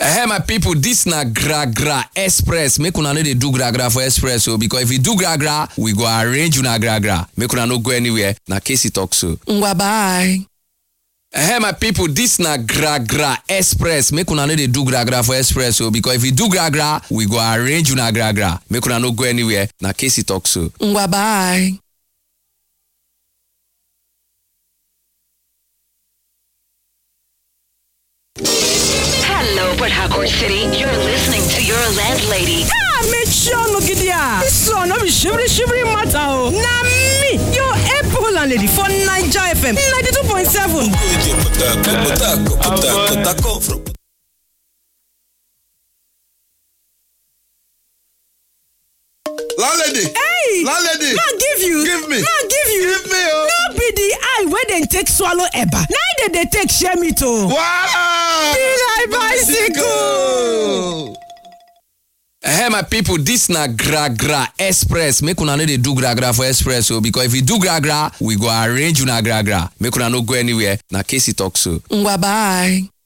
Hey my people, this na gra gra express. Make una no dey do gra gra for express o because if you do gra gra, we go arrange una gra gra. Make una no go anywhere. Na Casey talk so. Ngwa bye. Hey my people, this na gra gra express. Make una no dey do gra gra for express o because if you do gra gra, we go arrange una gra gra. Make una no go anywhere. Na Casey talk so. Ngwa bye. Hello, Port Harcourt City. You're listening to your landlady. Ah, make sure no get there. This one no be shivering shivering matter o. Na me, your April landlady for Naija FM 92.7. landlady Hey! landlady Ma give you. Give me. Ma give you. Give me, oh. No be the eye wey dem take swallow eba. Na im dem dey take share meat o. Wow! Be like bicycle. Hey my people, this na gra gra express. Make una no dey do gra gra for express o because if you do gra gra, we go arrange una gra gra. Make una no go anywhere. Na Casey talk so. Ngwa bye.